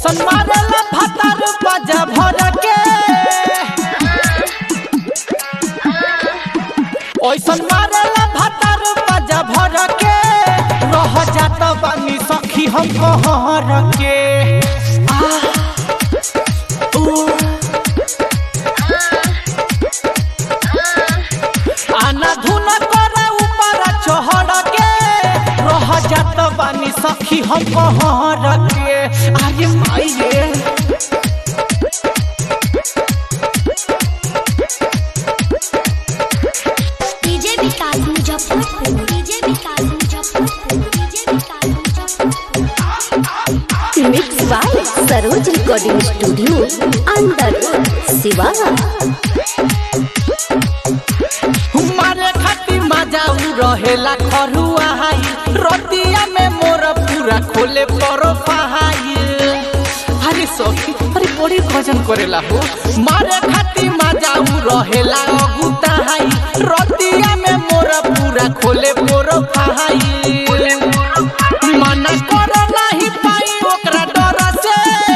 ओइसन मारेला भातार बाजा भर के ओइसन मारेला भातार बाजा भर के रह जात बानी सखी हम कहर के आ, ऊ, आना धुन करे ऊपर चढ़ के रह जात बानी सखी हम कहर के अरे माइये DJ Vikas Muzaffarpur DJ Vikas Muzaffarpur DJ Vikas Muzaffarpur mix by Saroj recording studio अंदर सिवान मारे खाती मजा उ रहेला खरुआ हाई रतिया में मोर पूरा खोले परो पहाई अरे सखी अरे बड़ी भजन करेला हो मारे खाती मजा उ रहेला अगुता हाई रतिया में मोर पूरा खोले परो पहाई मना कर नाही पाई ओकरा डर से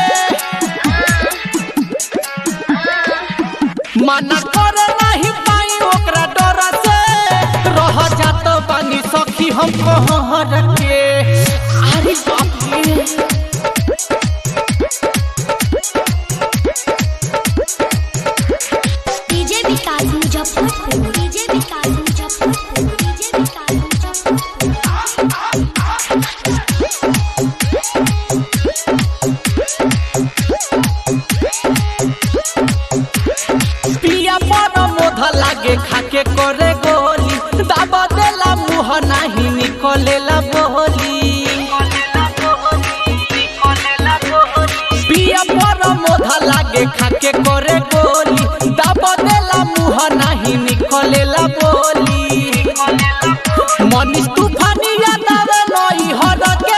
मना कर नहीं पाई ओकरा डर से रह जात बानी सखी हम कहर के अरे बाप रे DJ Vikas Muzaffarpur DJ Vikas Muzaffarpur DJ Vikas Muzaffarpur पिया पर मोध लागे खाके करे गोली दाब देला मुँह नाही निकलेला बोली पिया पर मोध लागे खाके करे गोली दाब देला मुँह नाही निकलेला बोली मनीष तूफानी याद आवे नई हर के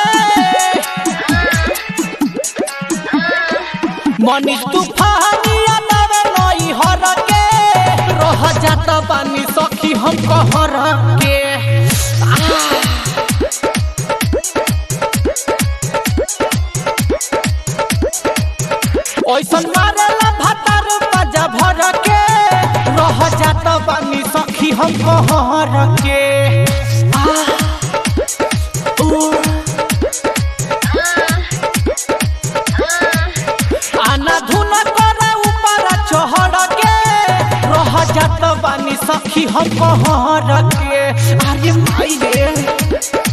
मनीष तूफानी याद आवे नई हर के रह जात बानी सखी हम कहर के ओइसन मारेला भातार बाजा भर के रह जात बानी सखी हम कहर के आ, ऊ, आना धुन करे ऊपर चढ़ के रह जात बानी सखी हम कहर के अरे माई रे